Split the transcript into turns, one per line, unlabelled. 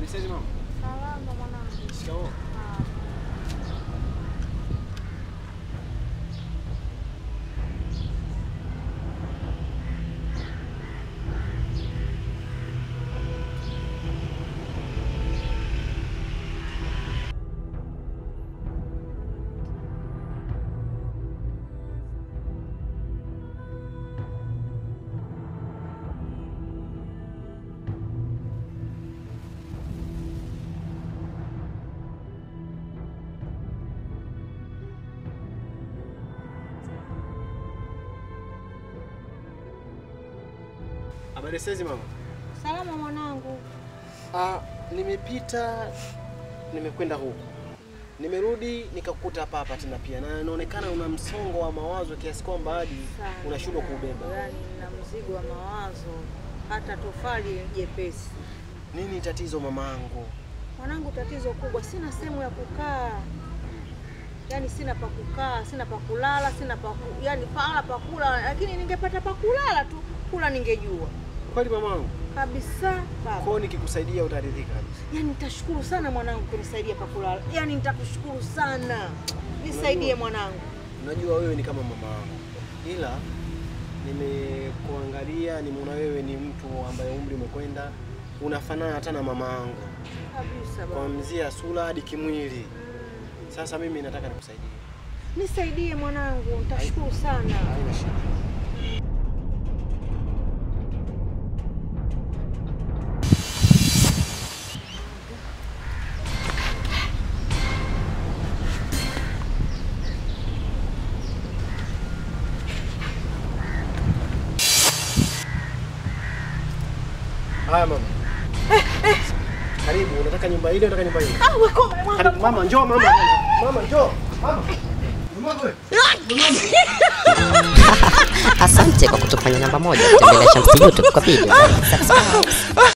Habari sasa mama?
Salama mwanangu.
Shikamoo.
Ah,
Habari sasa mama?
Salama mwanangu.
Ah, nimepita nimekwenda huku. Nimerudi nikakukuta hapa hapa tena pia na inaonekana una msongo wa mawazo kiasi kwamba hadi
Sana.
unashindwa kuubeba.
Yaani na mzigo wa mawazo hata tofali jepesi.
Nini tatizo mamangu?
Mwanangu, tatizo kubwa, sina sehemu ya kukaa. Yaani sina pa kukaa, sina pa kulala, sina pa ku, yaani pahala pa kula, lakini ningepata pa kulala tu, kula ningejua
Kweli mamangu?
kabisa baba.
Kwao nikikusaidia utaridhika kabisa.
Yaani nitashukuru sana mwanangu kunisaidia pa kulala. Yaani nitakushukuru sana. Nisaidie mwanangu.
Unajua wewe ni kama mama yangu, ila nimekuangalia, nimeona wewe ni mtu ambaye umri umekwenda, unafanana hata na mama yangu
Kabisa baba.
kuanzia sura hadi kimwili. Sasa mimi nataka nikusaidie.
Nisaidie mwanangu, nitashukuru sana.
Haina shida. Haya mama. Karibu, unataka nyumba ile, unataka nyumba ile?
Ah, wako mwanangu.
Karibu mama, njoo mama. Mama njoo. Mama. Mama wewe.
Asante kwa kutufanya namba moja. Tembelea Shamsi YouTube kwa video. Subscribe.